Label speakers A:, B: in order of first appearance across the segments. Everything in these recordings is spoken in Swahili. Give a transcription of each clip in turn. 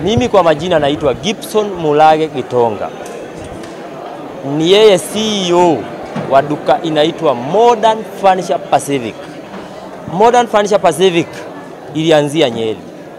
A: Mimi kwa majina naitwa Gibson Mulage Gitonga, ni yeye CEO wa duka inaitwa Modern Furniture Pacific. Modern Furniture Pacific ilianzia Nyeri.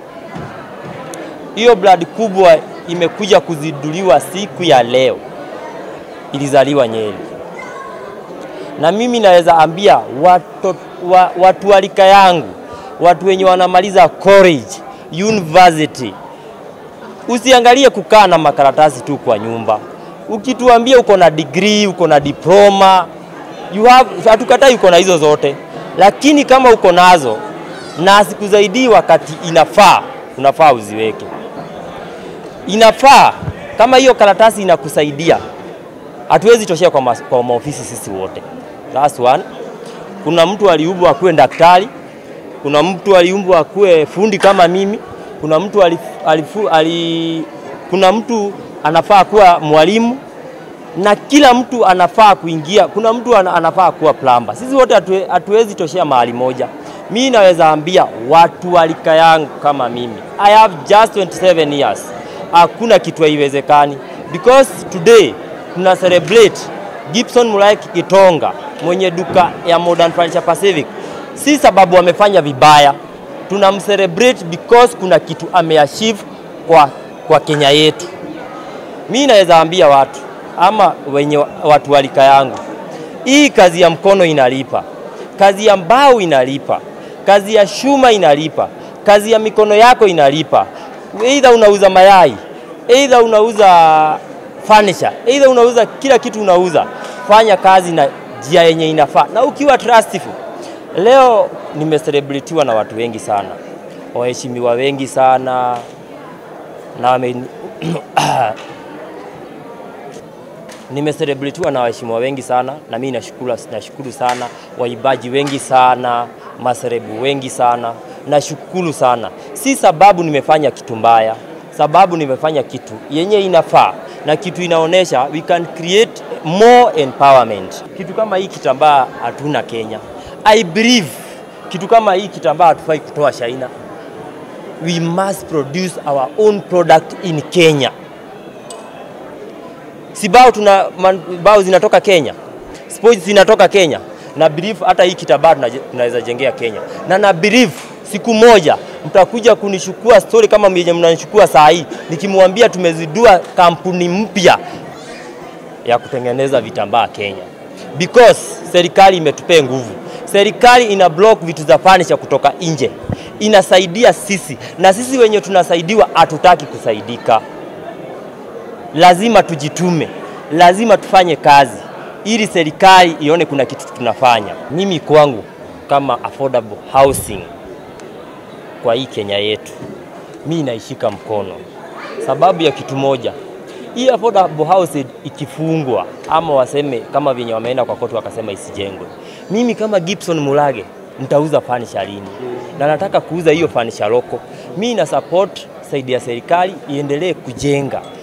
A: Hiyo brand kubwa imekuja kuzinduliwa siku ya leo, ilizaliwa Nyeri, na mimi naweza ambia watu, wa, watu wa rika yangu, watu wenye wanamaliza college, university, usiangalie kukaa na makaratasi tu kwa nyumba. Ukituambia uko na degree, uko na diploma, you have, hatukatai uko na hizo zote, lakini kama uko nazo na asikuzaidii wakati inafaa, unafaa uziweke. Inafaa kama hiyo karatasi inakusaidia, hatuwezi toshea kwa, mas, kwa maofisi sisi wote. That's one. Kuna mtu aliumbwa akuwe daktari, kuna mtu aliumbwa akuwe fundi kama mimi, kuna mtu alif, alifu, ali, kuna mtu anafaa kuwa mwalimu na kila mtu anafaa kuingia. Kuna mtu anafaa kuwa plumber. Sisi wote hatuwezi toshea mahali moja. Mi naweza ambia watu wa rika yangu kama mimi, I have just 27 years, hakuna kitu haiwezekani, because today tuna celebrate Gibson Mulage Gitonga mwenye duka ya Modern Furniture Pacific, si sababu amefanya vibaya, tunamcelebrate because kuna kitu ameachieve kwa, kwa Kenya yetu. Mi naweza ambia watu ama wenye watu wa rika yangu, hii kazi ya mkono inalipa, kazi ya mbao inalipa, kazi ya shuma inalipa, kazi ya mikono yako inalipa. Either unauza mayai, either unauza furniture, either unauza kila kitu unauza, fanya kazi na njia yenye inafaa, na ukiwa trustful. Leo nimecelebritiwa na watu wengi sana, waheshimiwa wengi sana na wame nimecelebritiwa na waheshimiwa wengi sana, na mimi nashukuru, nashukuru sana waibaji wengi sana, maserebu wengi sana, nashukuru sana. Si sababu nimefanya kitu mbaya, sababu nimefanya kitu yenye inafaa na kitu inaonyesha we can create more empowerment. Kitu kama hii kitambaa hatuna Kenya. I believe kitu kama hii kitambaa hatufai kutoa China. We must produce our own product in Kenya si bao tuna man, bao zinatoka Kenya, sports zinatoka Kenya, na believe hata hii kitambaa tunaweza jengea Kenya, na na believe siku moja mtakuja kunishukua story kama mwenye mnanishukua saa hii, nikimwambia tumezidua kampuni mpya ya kutengeneza vitambaa Kenya, because serikali imetupea nguvu. Serikali ina block vitu za furniture kutoka nje, inasaidia sisi, na sisi wenye tunasaidiwa hatutaki kusaidika lazima tujitume, lazima tufanye kazi ili serikali ione kuna kitu tunafanya. Mimi kwangu kama affordable housing kwa hii Kenya yetu, mi naishika mkono sababu ya kitu moja, hii affordable housing ikifungwa ama waseme kama vyenye wameenda kwa koti wakasema isijengwe, mimi kama Gibson Mulage nitauza furniture lini? Na nataka kuuza hiyo furniture loko. Mi na support saidi ya serikali iendelee kujenga